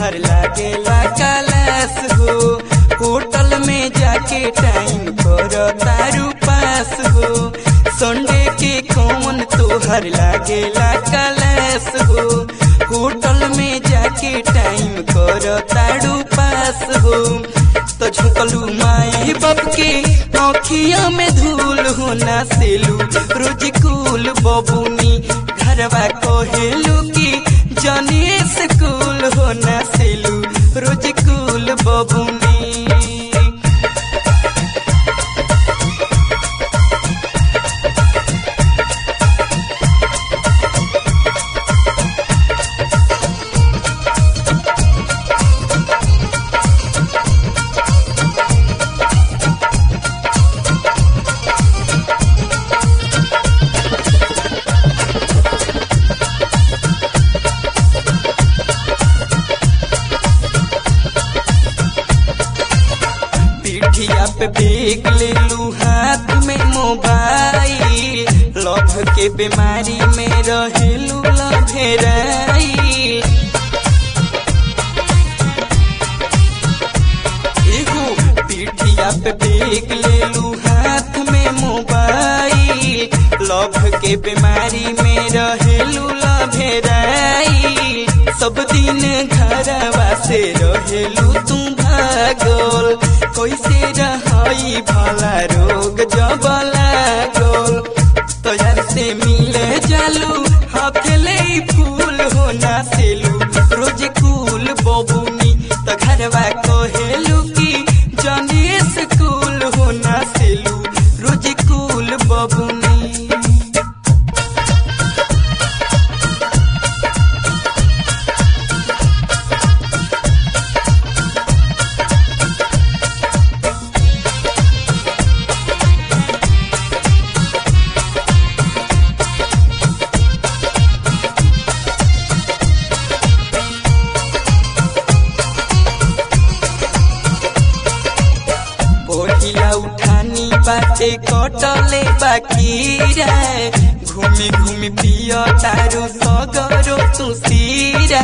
तोहर लागेला कलास हो होटल में जाके टाइम कर तारू पास हो संडे के कौन तोहर लागेला कलास हो होटल में जाके टाइम कर तारू पास हो तो झुकलू माई बाप के आँखिया में धूल होना सेलू रोज कुल बबुनी घरवा कहेलू की जाने स्कूल होना सेलू रोज कुल बबुनी पीठिया पे बेग ले लू हाथ में मोबाइल लभ के बीमारी में रहेलू लभेराई एगो पीठिया पे बेग ले लू हाथ में मोबाइल लभ के बीमारी में रहेलू लभेराई सब दिन घरवा से रहेलू तू भागल कैसे रहाई भला रोग जब लागल तो यार से मिले जालू हाथ ले फूल होना सेलू रोज कुल बबुनी तो घरवा कहेलू की जाने स्कूल होना सेलू रोज कुल बबुनी पहिला उठानी बाटे कटले बाकी रे घूमी घूमी पिय तारू सगरो तुसीरा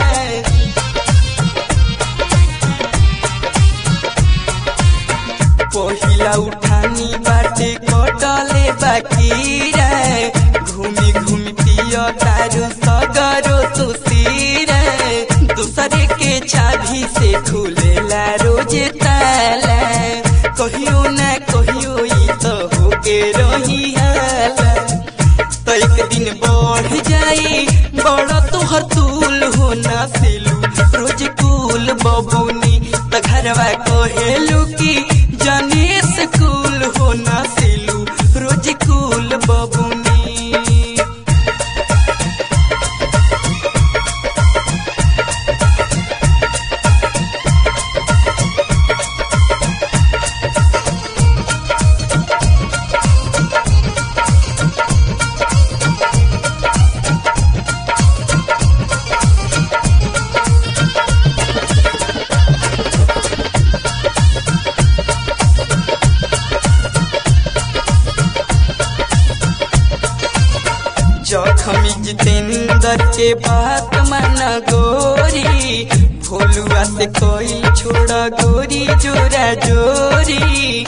पहिला उठानी बाटे कटले बाकी रे घूमी घूमी पिय तारू सगरो तुसीरा दूसरे के चाभी से खुलेला रोज ताला कहियो ना कहियो ई तो होके रही हाला तो एक दिन बढ़ जाई बड़ा तोहर तूल होना सिलू रोज कुल बबुनी तो घरवा कहेलू की जाने स्कूल होना सिलू रोज कुल बबुनी जखमी जितेंद्र के बात मन गोरी भोलुआ से कोई छोड़ा गोरी जोरा जोरी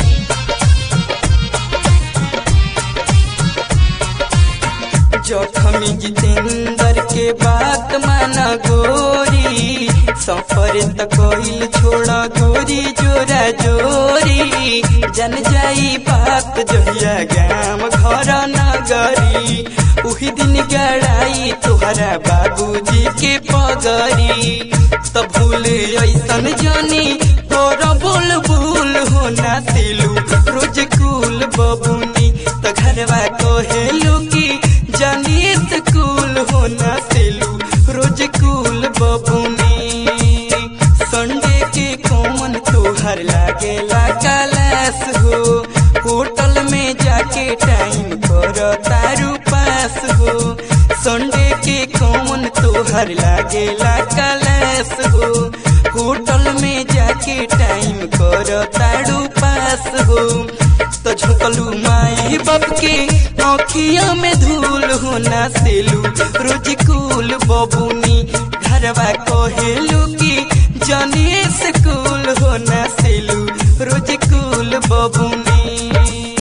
जखमी जितेंद्र के बात मन गोरी सफर त कोई छोड़ा गोरी जोरा जोरी जन जाई बात जहिया गाम घर नगरी उही दिन गड़ाई तुहरा बाबूजी के पगरी त भूल ऐसन जानी तोर बोल भूल होना सिलू रोज कुल बबुनी त घरवा कहेलू की जानी स्कूल होना सिलू रोज कुल बबुनी संडे के कौन तोहर लागेला कलास हो होटल में जाके टाइम कर तारू पास हो संडे के कौन तोहर लागेला कलास हो होटल में जाके टाइम कर तारू पास हो तो झुकलू माई बाप के आँखिया में धूल होना सेलू रोज कुल बबुनी घरवा कहेलू